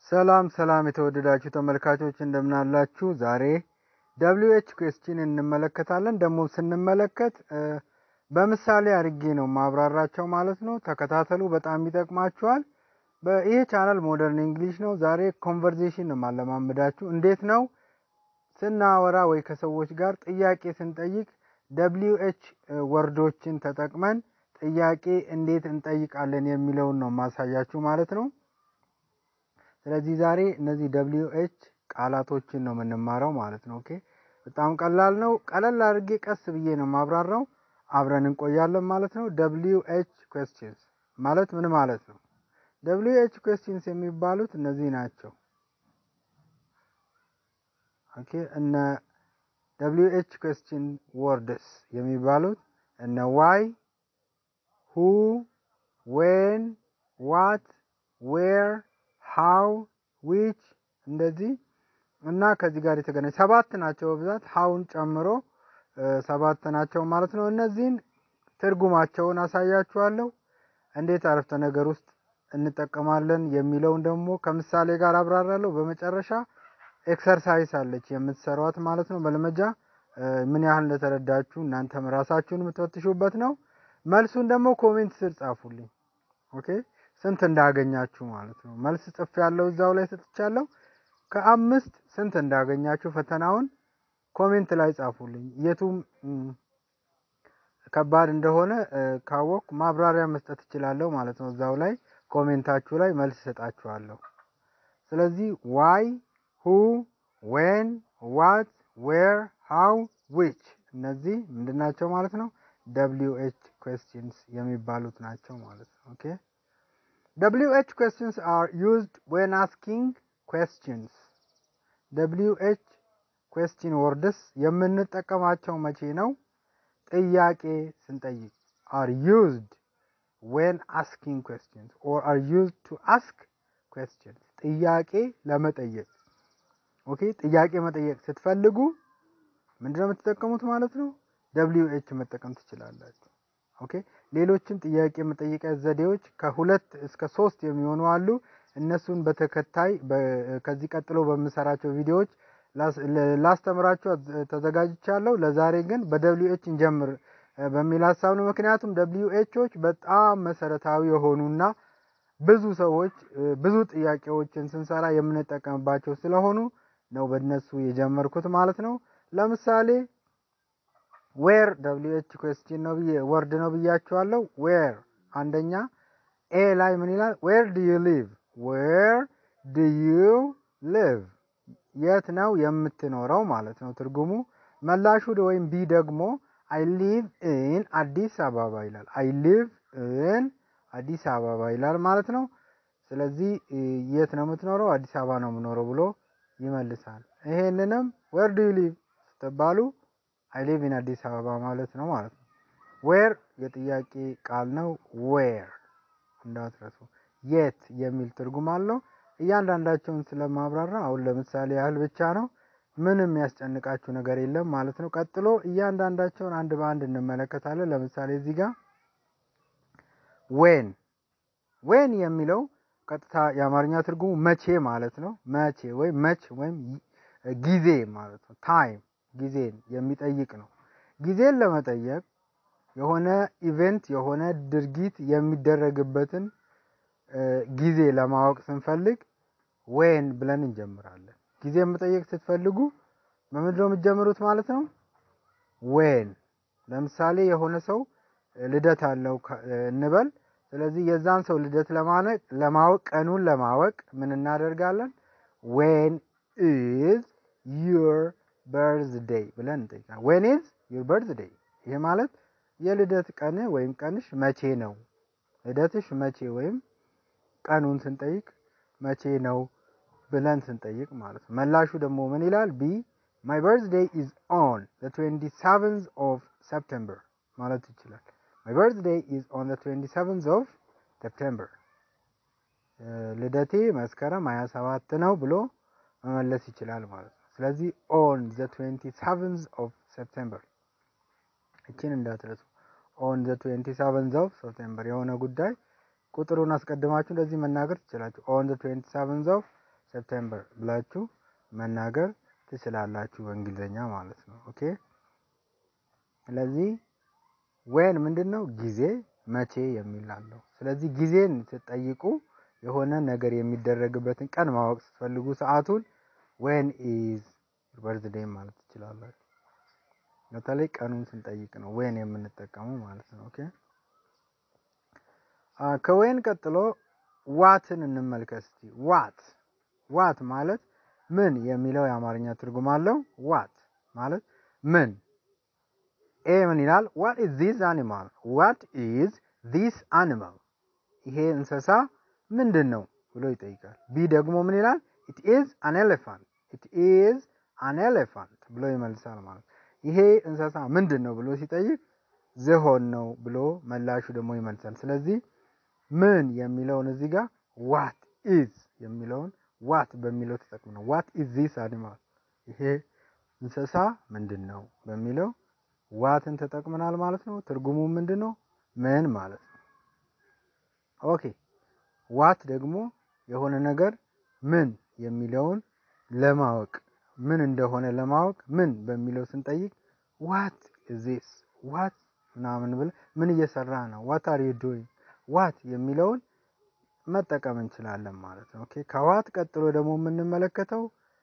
ሰላም ሰላም የተወደዳችሁ ተመልካቾች እንደምን አላችሁ? ዛሬ ደብሊው ኤች ኩዌስችን እንመለከታለን። ደግሞ ስንመለከት በምሳሌ አድርጌ ነው ማብራራቸው ማለት ነው። ተከታተሉ፣ በጣም ይጠቅማችኋል። ይሄ ቻናል ሞደርን እንግሊሽ ነው። ዛሬ ኮንቨርዜሽን ነው ማለማመዳችሁ። እንዴት ነው ስናወራ ወይ ከሰዎች ጋር ጥያቄ ስንጠይቅ ደብሊው ኤች ወርዶችን ተጠቅመን ጥያቄ እንዴት እንጠይቃለን የሚለውን ነው ማሳያችሁ ማለት ነው። ስለዚህ ዛሬ እነዚህ ደብሊው ኤች ቃላቶችን ነው የምንማረው ማለት ነው። ኦኬ በጣም ቀላል ነው። ቀለል አድርጌ ቀስ ብዬ ነው ማብራራው። አብረን እንቆያለን ማለት ነው። ደብሊው ኤች ኩዌስችንስ ማለት ምን ማለት ነው? ደብሊው ኤች ኩዌስችንስ የሚባሉት እነዚህ ናቸው። ኦኬ እነ ደብሊው ኤች ኩዌስችን ወርድስ የሚባሉት እነ ዋይ፣ ሁ፣ ዌን፣ ዋት፣ ዌር ሃው ዊች እንደዚህ እና ከዚህ ጋር የተገናኘ ሰባት ናቸው በብዛት ሀውን ጨምሮ ሰባት ናቸው ማለት ነው። እነዚህን ትርጉማቸውን አሳያችኋለሁ። እንዴት አረፍተ ነገር ውስጥ እንጠቀማለን የሚለውን ደግሞ ከምሳሌ ጋር አብራራለሁ። በመጨረሻ ኤክሰርሳይዝ አለች የምትሰሯት ማለት ነው። መልመጃ ምን ያህል እንደተረዳችሁ እናንተም ራሳችሁን የምትፈትሹበት ነው። መልሱን ደግሞ ኮሜንት ስር ጻፉልኝ። ኦኬ ስንት እንዳገኛችሁ ማለት ነው። መልስ ጽፍ ያለው እዛው ላይ ሰጥቻለሁ። ከአምስት ስንት እንዳገኛችሁ ፈተናውን ኮሜንት ላይ ጻፉልኝ። የቱም ከባድ እንደሆነ ካወቅኩ ማብራሪያ መስጠት እችላለሁ ማለት ነው። እዛው ላይ ኮሜንታችሁ ላይ መልስ እሰጣችኋለሁ። ስለዚህ ዋይ፣ ሁ፣ ዌን፣ ዋት፣ ዌር፣ ሃው፣ ዊች እነዚህ ምንድን ናቸው ማለት ነው? ደብሊው ኤች ኩዌስችንስ የሚባሉት ናቸው ማለት ነው። ኦኬ ደብሊው ኤች ኩዌስችንስ አር ዩዝድ ዌን አስኪንግ ኩዌስችንስ። ደብሊው ኤች ኩዌስችን ወርድስ የምንጠቀማቸው መቼ ነው? ጥያቄ ስንጠይቅ አር ዩዝድ ዌን አስኪንግ ኩዌስችንስ ኦር አር ዩዝድ ቱ አስክ ኩዌስችንስ ጥያቄ ለመጠየቅ ኦኬ ጥያቄ መጠየቅ ስትፈልጉ ምንድነው የምትጠቀሙት ማለት ነው? ደብሊው ኤች መጠቀም ትችላላችሁ። ኦኬ ሌሎችም ጥያቄ መጠየቂያ ዘዴዎች ከሁለት እስከ ሶስት የሚሆኑ አሉ። እነሱን በተከታይ ከዚህ ቀጥሎ በምሰራቸው ቪዲዮዎች ላስተምራችሁ ተዘጋጅቻለሁ። ለዛሬ ግን በደብሊው ኤች እንጀምር በሚል ሀሳብ ነው። ምክንያቱም ደብሊው ኤቾች በጣም መሰረታዊ የሆኑና ብዙ ሰዎች ብዙ ጥያቄዎችን ስንሰራ የምንጠቀምባቸው ስለሆኑ ነው በእነሱ የጀመርኩት ማለት ነው። ለምሳሌ ዌር ደብሊው ኤች ኩዌስችን ነው ብዬ ወርድ ነው ብያችኋለሁ። ዌር አንደኛ ኤ ላይ ምን ይላል? ዌር ዱ ዩ ሊቭ ዌር ዱ ዩ ሊቭ የት ነው የምትኖረው ማለት ነው ትርጉሙ። መላሹ ወይም ቢ ደግሞ አይ ሊቭ ኢን አዲስ አበባ ይላል። አይ ሊቭ ኢን አዲስ አበባ ይላል ማለት ነው። ስለዚህ የት ነው የምትኖረው? አዲስ አበባ ነው የምኖረው ብሎ ይመልሳል። ይሄንንም ዌር ዱ ዩ ሊቭ ስትባሉ አይ ሊቭ ኢን አዲስ አበባ ማለት ነው ማለት ነው። ዌር የጥያቄ ቃል ነው። ዌር እንዳትረሱ። የት የሚል ትርጉም አለው። እያንዳንዳቸውን ስለማብራራ አሁን ለምሳሌ ያህል ብቻ ነው። ምንም የሚያስጨንቃችሁ ነገር የለም ማለት ነው። ቀጥሎ እያንዳንዳቸውን አንድ በአንድ እንመለከታለን። ለምሳሌ እዚህ ጋር ዌን ዌን የሚለው ቀጥታ የአማርኛ ትርጉሙ መቼ ማለት ነው። መቼ ወይም መች ወይም ጊዜ ማለት ነው። ታይም ጊዜን የሚጠይቅ ነው። ጊዜን ለመጠየቅ የሆነ ኢቨንት የሆነ ድርጊት የሚደረግበትን ጊዜ ለማወቅ ስንፈልግ ዌን ብለን እንጀምራለን። ጊዜ መጠየቅ ስትፈልጉ በምንድን ነው የምትጀምሩት ማለት ነው? ዌን። ለምሳሌ የሆነ ሰው ልደት አለው እንበል። ስለዚህ የዛን ሰው ልደት ለማወቅ ቀኑን ለማወቅ ምን እናደርጋለን? ዌን ኢዝ ዩር በርዝዴይ ብለን እንጠይቃለን። ዌን ኢዝ ዩር በርዝዴይ። ይህ ማለት የልደት ቀን ወይም ቀንሽ መቼ ነው? ልደትሽ መቼ ወይም ቀኑን ስንጠይቅ መቼ ነው ብለን ስንጠይቅ ማለት ነው። መላሹ ደግሞ ምን ይላል? ቢ ማይ በርዝዴይ ኢዝ ኦን ዘ ትዌንቲ ሰቨንዝ ኦፍ ሰፕተምበር ማለት ይችላል። ማይ በርዝዴይ ኢዝ ኦን ዘ ትዌንቲ ሰቨንዝ ኦፍ ሰፕተምበር፣ ልደቴ መስከረም ሀያ ሰባት ነው ብሎ መመለስ ይችላል ማለት ነው። ስለዚህ ኦን ዘ ትዌንቲ ሰቨንዝ ኦፍ ሰፕተምበር እችን እንዳትረሱ። ኦን ዘ ትዌንቲ ሰቨንዝ ኦፍ ሰፕተምበር የሆነ ጉዳይ ቁጥሩን አስቀድማችሁ እንደዚህ መናገር ትችላችሁ። ኦን ዘ ትዌንቲ ሰቨንዝ ኦፍ ሴፕቴምበር ብላችሁ መናገር ትችላላችሁ በእንግሊዝኛ ማለት ነው። ኦኬ ስለዚህ ዌን ምንድን ነው ጊዜ መቼ የሚል አለው። ስለዚህ ጊዜን ስትጠይቁ የሆነ ነገር የሚደረግበትን ቀን ማወቅ ስትፈልጉ ሰዓቱን ዌን ኢዝ በርዝዴይ ማለት ትችላላችሁ። በተለይ ቀኑን ስንጠይቅ ነው ዌን የምንጠቀመው ማለት ነው። ኦኬ ከዌን ቀጥሎ ዋትን እንመልከት እስቲ። ዋት ዋት ማለት ምን የሚለው የአማርኛ ትርጉም አለው። ዋት ማለት ምን። ኤ ምን ይላል? ዋት ኢዝ ዚስ አኒማል ዋት ኢዝ ዚስ አኒማል ይሄ እንስሳ ምንድን ነው ብሎ ይጠይቃል። ቢ ደግሞ ምን ይላል? ኢት ኢዝ አን ኤሌፋንት ኢት ኢዝ አን ኤሌፋንት ብሎ ይመልሳል ማለት ይሄ እንስሳ ምንድን ነው ብሎ ሲጠይቅ ዝሆን ነው ብሎ መላሹ ደግሞ ይመልሳል። ስለዚህ ምን የሚለውን እዚህ ጋር ዋት ኢዝ የሚለውን ዋት በሚለው ተጠቅም ነው። ዋት ኢዝ ዚስ አኒማል ይሄ እንስሳ ምንድን ነው በሚለው ዋትን ተጠቅመናል ማለት ነው። ትርጉሙ ምንድን ነው? ምን ማለት ነው። ኦኬ ዋት ደግሞ የሆነ ነገር ምን የሚለውን ለማወቅ ምን እንደሆነ ለማወቅ ምን በሚለው ስንጠይቅ ዋት ኢዝ ዚስ ዋት ምናምን ብለ ምን እየሰራ ነው ዋት አር ዩ ዱይንግ ዋት የሚለውን መጠቀም እንችላለን ማለት ነው። ኦኬ ከዋት ቀጥሎ ደግሞ የምንመለከተው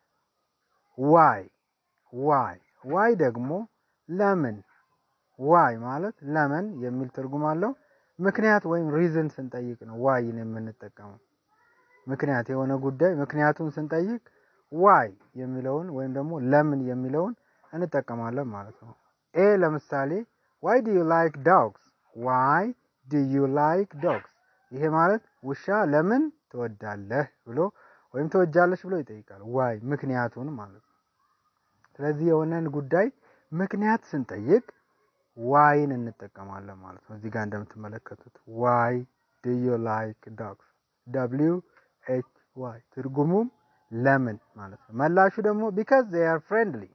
ዋይ ዋይ ዋይ ደግሞ ለምን ዋይ ማለት ለምን የሚል ትርጉም አለው። ምክንያት ወይም ሪዝን ስንጠይቅ ነው ዋይን የምንጠቀመው። ምክንያት የሆነ ጉዳይ ምክንያቱን ስንጠይቅ ዋይ የሚለውን ወይም ደግሞ ለምን የሚለውን እንጠቀማለን ማለት ነው። ኤ ለምሳሌ ዋይ ዱ ዩ ላይክ ዶግስ ዋይ ዱ ዩ ላይክ ዶግስ ይሄ ማለት ውሻ ለምን ትወዳለህ ብሎ ወይም ትወጃለሽ ብሎ ይጠይቃል። ዋይ ምክንያቱን ማለት ነው። ስለዚህ የሆነን ጉዳይ ምክንያት ስንጠይቅ ዋይን እንጠቀማለን ማለት ነው። እዚህ ጋር እንደምትመለከቱት ዋይ ዱ ዩ ላይክ ዶግስ ደብሊው ኤች ዋይ ትርጉሙም ለምን ማለት ነው። መላሹ ደግሞ ቢካዝ ዜይ አር ፍሬንድሊ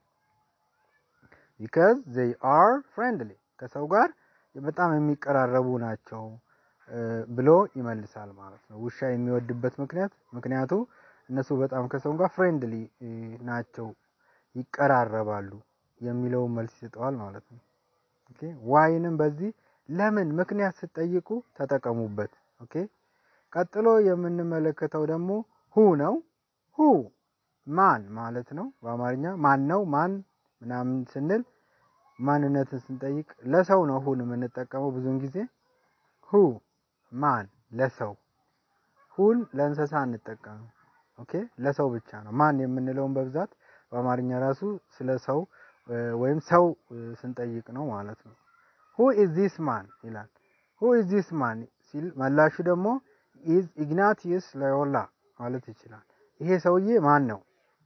ቢካዝ ዜይ አር ፍሬንድሊ ከሰው ጋር በጣም የሚቀራረቡ ናቸው ብሎ ይመልሳል ማለት ነው። ውሻ የሚወድበት ምክንያት ምክንያቱ እነሱ በጣም ከሰው ጋር ፍሬንድሊ ናቸው ይቀራረባሉ የሚለውን መልስ ይሰጠዋል ማለት ነው። ኦኬ ዋይንም በዚህ ለምን ምክንያት ስትጠይቁ ተጠቀሙበት። ኦኬ ቀጥሎ የምንመለከተው ደግሞ ሁ ነው። ሁ ማን ማለት ነው። በአማርኛ ማን ነው ማን ምናምን ስንል ማንነትን ስንጠይቅ ለሰው ነው ሁን የምንጠቀመው ብዙውን ጊዜ ሁ ማን ለሰው ሁን ለእንስሳ እንጠቀም። ኦኬ ለሰው ብቻ ነው ማን የምንለውን በብዛት በአማርኛ ራሱ ስለ ሰው ወይም ሰው ስንጠይቅ ነው ማለት ነው። ሁ ኢዝ ዚስ ማን ይላል። ሁ ኢዝ ዚስ ማን ሲል መላሹ ደግሞ ኢዝ ኢግናቲዩስ ሎዮላ ማለት ይችላል። ይሄ ሰውዬ ማን ነው?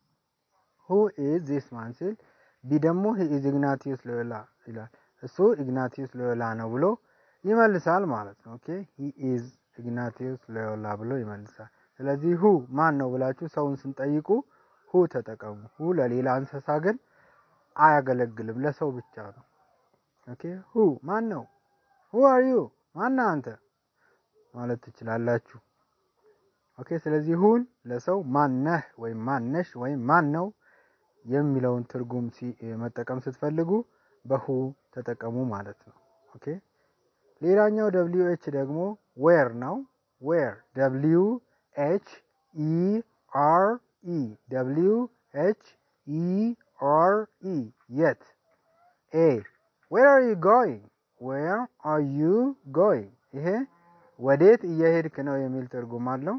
ሁ ኢዝ ዚስ ማን ሲል ቢ ደግሞ ሂ ኢዝ ኢግናቲዩስ ሎዮላ ይላል። እሱ ኢግናቲዩስ ሎዮላ ነው ብሎ ይመልሳል ማለት ነው። ኦኬ ሂ ኢዝ ኢግናቲዩስ ሎዮላ ብሎ ይመልሳል። ስለዚህ ሁ ማን ነው ብላችሁ ሰውን ስንጠይቁ ሁ ተጠቀሙ። ሁ ለሌላ እንስሳ ግን አያገለግልም፣ ለሰው ብቻ ነው። ኦኬ ሁ ማን ነው? ሁ አር ዩ ማን አንተ ማለት ትችላላችሁ። ኦኬ ስለዚህ ሁን ለሰው ማን ነህ ወይም ማን ነሽ ወይም ማን ነው የሚለውን ትርጉም መጠቀም ስትፈልጉ በሁ ተጠቀሙ ማለት ነው። ኦኬ ሌላኛው ደብሊው ኤች ደግሞ ዌር ነው። ዌር ደብሊው ኤች ኢ አር ኢ ደብሊው ኤች ኢ አር ኢ የት። ኤ ዌር አር ዩ ጎይንግ ዌር አር ዩ ጎይንግ ይሄ ወዴት እየሄድክ ነው የሚል ትርጉም አለው።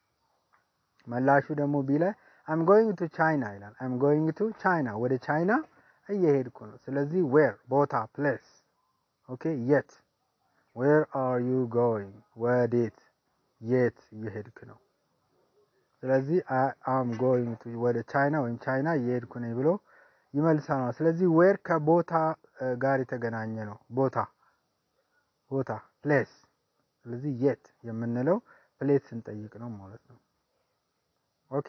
መላሹ ደግሞ ቢ ላይ አም ጎይንግ ቱ ቻይና ይላል። አም ጎይንግ ቱ ቻይና ወደ ቻይና እየሄድኩ ነው። ስለዚህ ዌር ቦታ ፕሌስ። ኦኬ የት ዌር አር ዩ ጎይንግ ወዴት የት እየሄድክ ነው። ስለዚህ አም ጎይንግ ቱ ወደ ቻይና ወይም ቻይና እየሄድኩ ነኝ ብሎ ይመልሳል። ስለዚህ ዌር ከቦታ ጋር የተገናኘ ነው። ቦታ ቦታ ፕሌስ። ስለዚህ የት የምንለው ፕሌስ ስንጠይቅ ነው ማለት ነው። ኦኬ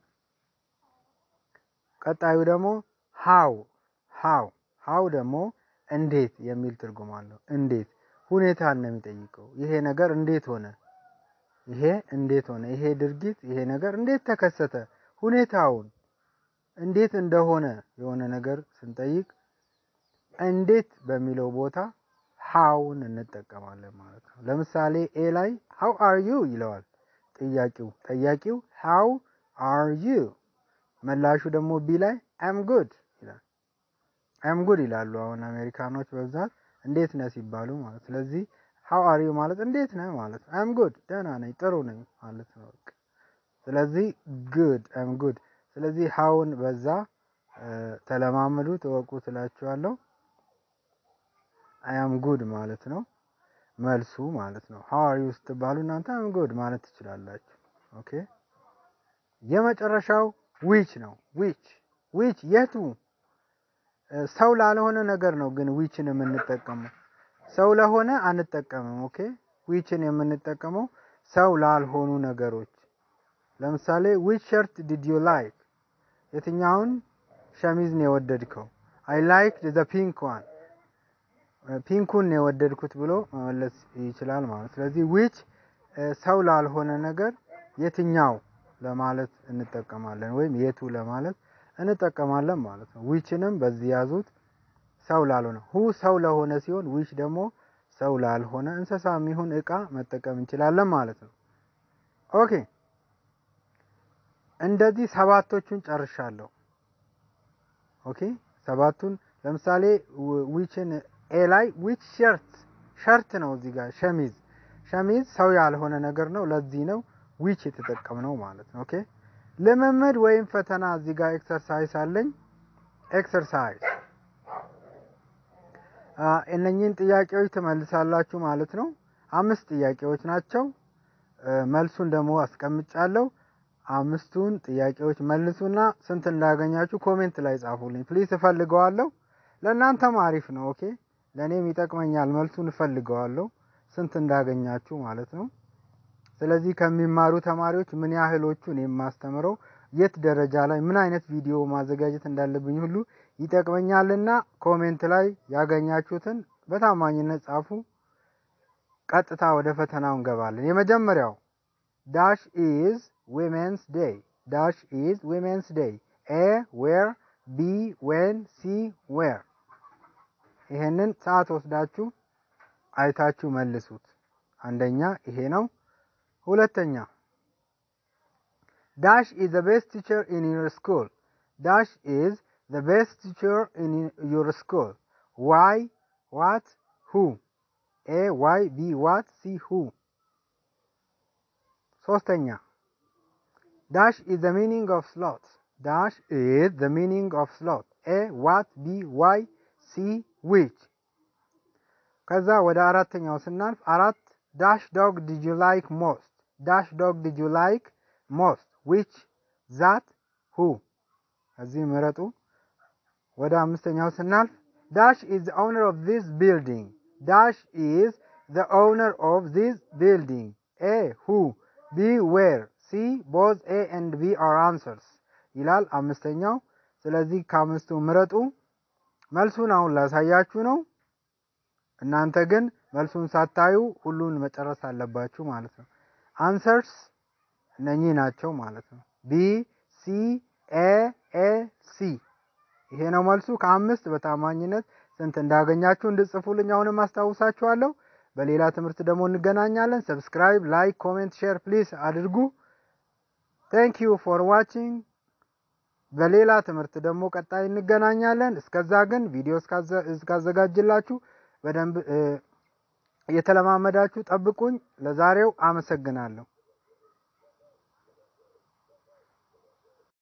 ቀጣዩ ደግሞ ሃው ሃው ሃው ደግሞ እንዴት የሚል ትርጉም አለው። እንዴት ሁኔታን ነው የሚጠይቀው። ይሄ ነገር እንዴት ሆነ፣ ይሄ እንዴት ሆነ፣ ይሄ ድርጊት፣ ይሄ ነገር እንዴት ተከሰተ ሁኔታውን እንዴት እንደሆነ የሆነ ነገር ስንጠይቅ እንዴት በሚለው ቦታ ሃውን እንጠቀማለን ማለት ነው። ለምሳሌ ኤ ላይ ሃው አር ዩ ይለዋል ጥያቄው ጠያቂው ሃው አር ዩ መላሹ ደግሞ ቢ ላይ አም ጉድ ይላል። አም ጉድ ይላሉ አሁን አሜሪካኖች በብዛት እንዴት ነህ ሲባሉ ማለት ስለዚህ ሃው አር ዩ ማለት እንዴት ነህ ማለት ነው። አም ጉድ ደህና ነኝ ጥሩ ነኝ ማለት ነው። በቃ ስለዚህ ጉድ አም ጉድ ስለዚህ ሃውን በዛ ተለማመዱ ተወቁ ትላችኋለሁ። አያም ጉድ ማለት ነው መልሱ ማለት ነው። ሃው አር ዩ ስትባሉ እናንተ አም ጉድ ማለት ትችላላችሁ። ኦኬ የመጨረሻው ዊች ነው። ዊች ዊች የቱ ሰው ላልሆነ ነገር ነው ግን ዊችን የምንጠቀመው ሰው ለሆነ አንጠቀምም። ኦኬ ዊችን የምንጠቀመው ሰው ላልሆኑ ነገሮች ለምሳሌ ዊች ሸርት ዲድ ዩ ላይክ የትኛውን ሸሚዝ ነው የወደድከው? አይ ላይክ ዘ ፒንክ ዋን ፒንኩን ነው የወደድኩት ብሎ መመለስ ይችላል ማለት ስለዚህ ዊች ሰው ላልሆነ ነገር የትኛው ለማለት እንጠቀማለን ወይም የቱ ለማለት እንጠቀማለን ማለት ነው። ዊችንም በዚህ ያዙት። ሰው ላልሆነ ሁ ሰው ለሆነ ሲሆን ዊች ደግሞ ሰው ላልሆነ እንስሳ የሚሆን እቃ መጠቀም እንችላለን ማለት ነው። ኦኬ እንደዚህ ሰባቶቹን ጨርሻለሁ። ኦኬ ሰባቱን ለምሳሌ ዊችን ኤ ላይ ዊች ሸርት ሸርት ነው እዚህ ጋር ሸሚዝ ሸሚዝ ሰው ያልሆነ ነገር ነው። ለዚህ ነው ዊች የተጠቀምነው ማለት ነው። ኦኬ ልምምድ ወይም ፈተና እዚህ ጋር ኤክሰርሳይዝ አለኝ። ኤክሰርሳይዝ እነኚህን ጥያቄዎች ትመልሳላችሁ ማለት ነው። አምስት ጥያቄዎች ናቸው። መልሱን ደግሞ አስቀምጫለሁ። አምስቱን ጥያቄዎች መልሱና ስንት እንዳገኛችሁ ኮሜንት ላይ ጻፉልኝ ፕሊዝ። እፈልገዋለሁ። ለእናንተም አሪፍ ነው። ኦኬ ለእኔም ይጠቅመኛል። መልሱን እፈልገዋለሁ ስንት እንዳገኛችሁ ማለት ነው። ስለዚህ ከሚማሩ ተማሪዎች ምን ያህሎቹን የማስተምረው የት ደረጃ ላይ ምን አይነት ቪዲዮ ማዘጋጀት እንዳለብኝ ሁሉ ይጠቅመኛልና ኮሜንት ላይ ያገኛችሁትን በታማኝነት ጻፉ። ቀጥታ ወደ ፈተናው እንገባለን። የመጀመሪያው ዳሽ ኢዝ ዊሜንስ ዴይ ዳሽ ኢዝ ዊሜንስ ዴይ ኤ ዌር ቢ ዌን ሲ ዌር ይሄንን ሰዓት ወስዳችሁ አይታችሁ መልሱት። አንደኛ ይሄ ነው። ሁለተኛ ዳሽ ኢዝ ዘ ቤስት ቲቸር ኢን ዩር ስኩል ዳሽ ኢዝ ዘ ቤስት ቲቸር ኢን ዩር ስኩል ዋይ ዋት ሁ ኤ ዋይ ቢ ዋት ሲ ሁ ሶስተኛ ዳሽ ኢዝ ዘ ሚኒንግ ኦፍ ስሎት ዳሽ ኢዝ ዘ ሚኒንግ ኦፍ ስሎት ኤ ዋት ቢ ዋይ ሲ ዊች ከዛ ወደ አራተኛው ስናልፍ አራት ዳሽ ዶግ ዲድ ዩ ላይክ ሞስት ዳሽ ዶግ ዲድ ዩ ላይክ ሞስት ዊች ዛት ሁ እዚህ ምረጡ። ወደ አምስተኛው ስናልፍ ዳሽ ኢዝ ዘ ኦውነር ኦፍ ዚስ ቢልዲንግ ዳሽ ኢዝ ዘ ኦውነር ኦፍ ዚስ ቢልዲንግ ኤ ሁ ቢ ዌር ሲ ቦዝ ኤ ኤንድ ቢ አር አንሰርስ ይላል አምስተኛው። ስለዚህ ከአምስቱ ምረጡ። መልሱን አሁን ላሳያችሁ ነው። እናንተ ግን መልሱን ሳታዩ ሁሉን መጨረስ አለባችሁ ማለት ነው። አንሰርስ እነኚህ ናቸው ማለት ነው። ቢ ሲ ኤ ኤ ሲ ይሄ ነው መልሱ። ከአምስት በታማኝነት ስንት እንዳገኛችሁ እንድጽፉልኝ አሁንም አስታውሳችኋለሁ። በሌላ ትምህርት ደግሞ እንገናኛለን። ሰብስክራይብ፣ ላይክ፣ ኮሜንት፣ ሼር ፕሊስ አድርጉ። ቴንክ ዩ ፎር ዋቺንግ። በሌላ ትምህርት ደግሞ ቀጣይ እንገናኛለን። እስከዛ ግን ቪዲዮ እስካዘጋጅላችሁ በደንብ እየተለማመዳችሁ ጠብቁኝ። ለዛሬው አመሰግናለሁ።